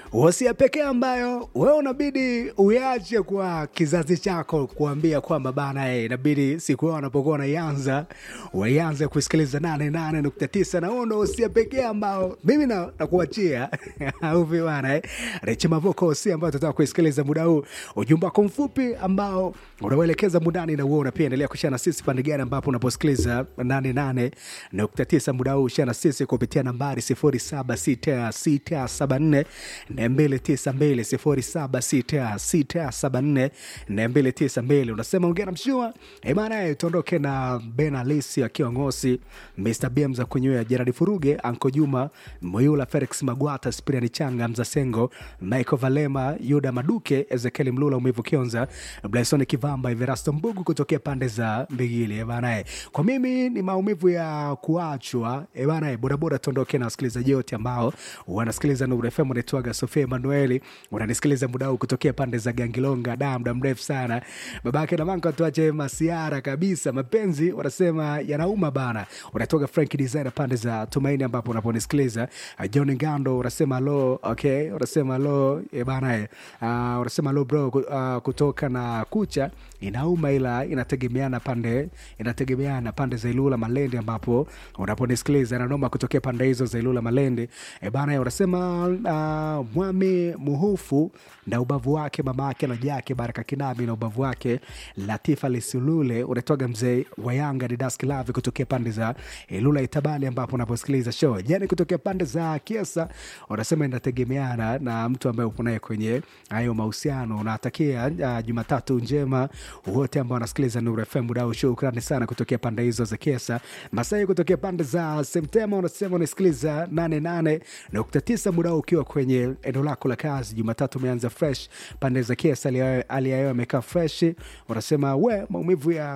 Wasia pekee ambayo wewe unabidi uyache kwa kizazi chako, kuambia kwamba bana, eh, inabidi siku yao wanapokuwa wanaianza waianze kusikiliza 88.9 na huo ndo wasia pekee ambao mimi na- nakuachia au vipi bana eh? Rechi Mavoko wasia ambayo tunataka kuisikiliza muda huu, ujumbe wako mfupi ambao unauelekeza mundani na uona pia, endelea kushare na sisi pande gani ambapo unaposikiliza 88.9 muda huu, share na sisi kupitia nambari 076674 292 076674 unasema ongea na mshua emana, tuondoke na Ben Alisi akiwa Ngosi, Mr BM za kunywea, Jeradi Furuge, Anko Juma Moyula, Felix Magwata, Spiriani Changa, Mzasengo, Michael Valema, Yuda Maduke, Ezekiel Mlula, Umivu Kionza, Blason Kivamba, Everasto Mbugu kutokea pande za Mbigili ebanae. Kwa mimi ni maumivu ya kuachwa ebanae. Bodaboda tuondoke na wasikilizaji wote ambao wanasikiliza Nuru FM. Unaitwaga Sofia Emanueli, unanisikiliza muda huu kutokea pande za Gangilonga, da muda mrefu sana babake na manka, tuache masiara kabisa. Mapenzi wanasema yanauma bana. Unatoka Frank Designer pande za Tumaini ambapo unaponisikiliza. Uh, John Ngando unasema lo, okay, unasema lo e bana eh. Uh, unasema lo bro ku- uh, kutoka na kucha inauma, ila inategemeana pande inategemeana pande za Ilula Malende ambapo unaponisikiliza na noma kutokea pande hizo za Ilula Malende e bana eh, unasema uh, Mwami Muhufu na ubavu wake mama yake na jake Baraka Kinami na ubavu wake Latifa Lisulule unatoga mzee wa Yanga Didas Kilavi kutokea pande za Ilula Itabali ambapo unaposikiliza show jani kutokea pande za Kiesa unasema inategemeana na mtu ambaye upo naye kwenye hayo mahusiano. Unatakia uh, Jumatatu njema wote ambao wanasikiliza Nuru FM muda huu. Shukrani sana kutokea pande hizo za Kiesa. Masai kutokea pande za Semtema unasema unasikiliza 88.9 muda huu ukiwa kwenye eneo lako la kazi. Jumatatu umeanza fresh pande za Kiesa, hali ya hewa imekaa fresh. Unasema we maumivu ya